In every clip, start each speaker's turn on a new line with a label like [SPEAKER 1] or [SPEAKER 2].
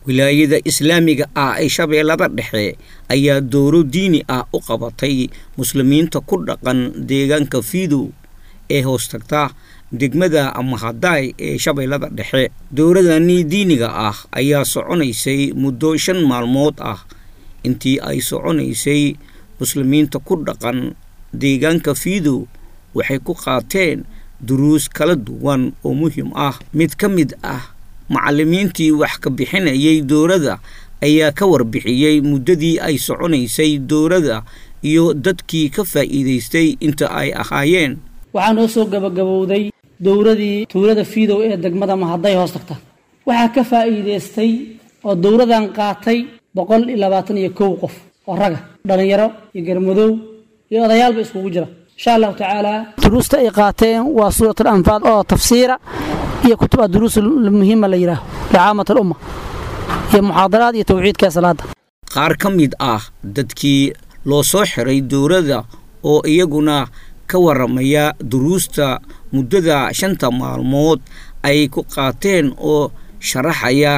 [SPEAKER 1] wilaayada islaamiga ah ee shabeellada dhexe ayaa dowro diini ah u qabatay muslimiinta ku dhaqan deegaanka fiidow ee hoostagta degmada mahadaay ee shabeellada dhexe dowradani diiniga ah ayaa soconaysay muddo shan maalmood ah intii ay soconaysay muslimiinta ku dhaqan deegaanka fiidow waxay ku qaateen duruus kala duwan oo muhiim ah mid ka mid ah macallimiintii wax ka bixinayay dowladda ayaa ka warbixiyey muddadii ay soconaysay dowladda iyo dadkii ka faa'iidaystay inta ay ahaayeen
[SPEAKER 2] waxaa noo soo gabagabowday dowradii tuulada fiidow ee degmada mahaday hoos tagta waxaa ka faa'iidaystay oo dowradan qaatay boqol iyo labaatan iyo kow qof oo raga dhallinyaro iyo garmadow iyo odayaalba iskugu jira insha allahu tacaala duruusta ay qaateen waa suuratul anfaal oo tafsiira iyo kutuba duruus muhiima la yidhaaho licaamat alumma iyo muxaadaraad iyo tawxiidka salaada
[SPEAKER 1] qaar ka mid ah dadkii loo soo xiray dowladda oo iyaguna ka waramaya duruusta muddada shanta maalmood ay ku qaateen oo sharaxaya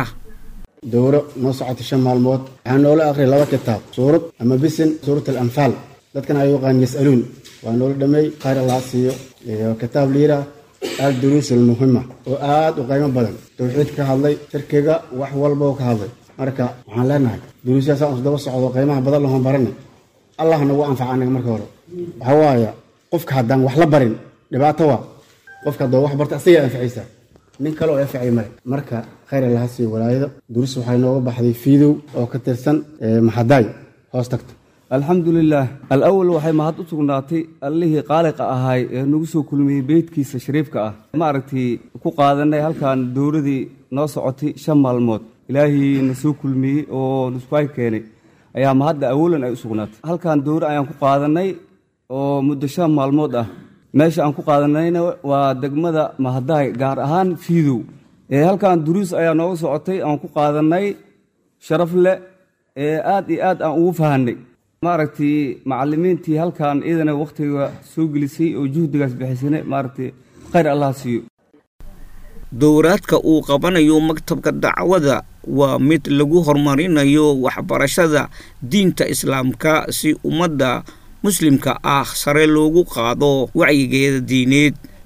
[SPEAKER 3] dowro noo socota shan maalmood waxaa noola aqriyay laba kitaab suurad ama bisin suurat alanfaal dadkana ay yaqaan yas'aluun waa noola dhameey qaar allaa siiyo iyo kitaab liira al duruus almuhima oo aad u qiimo badan tawxiid ka hadlay shirkiga wax walba oo ka hadlay marka waxaan leenahay duruusyaasaan isdaba socdo qiimaha badan lahoon barani allah nagu anfaca anaga marka hore waxaa waaya qofka haddaan wax la barin dhibaato waa qofka haddoo wax barta asigaa anficaysa nin kale oo anficay male marka khayr allaha siiyo walaayada duruus waxay nooga baxday fiidow oo ka tirsan maxadaay hoos tagta
[SPEAKER 4] alxamdulilaah alawal waxay mahad u sugnaatay allihii qaaliqa ahaay ee nagu soo kulmiyey beydkiisa shariifka ah maaragtay ku qaadanay halkan dowladii noo socotay shan maalmood ilaahii na soo kulmiyey oo nuskuhay keenay ayaa mahadda awalan ay u sugnaatay halkan dowra ayaan ku qaadanay oo muddo shan maalmood ah meesha aan ku qaadanayna waa degmada mahadaay gaar ahaan fiidow ee halkan duruus ayaa nooga socotay aan ku qaadanay sharaf leh ee aad iyo aad aan ugu fahanay maaragtay macalimiintii halkan iyadana wakhtiga soo gelisay oo juhdigaas bixisane maaragtay khayr allah siiyo
[SPEAKER 1] dowraadka uu qabanayo maktabka dacwada waa mid lagu horumarinayo waxbarashada diinta islaamka si ummadda muslimka ah sare loogu qaado wacyigeeda diineed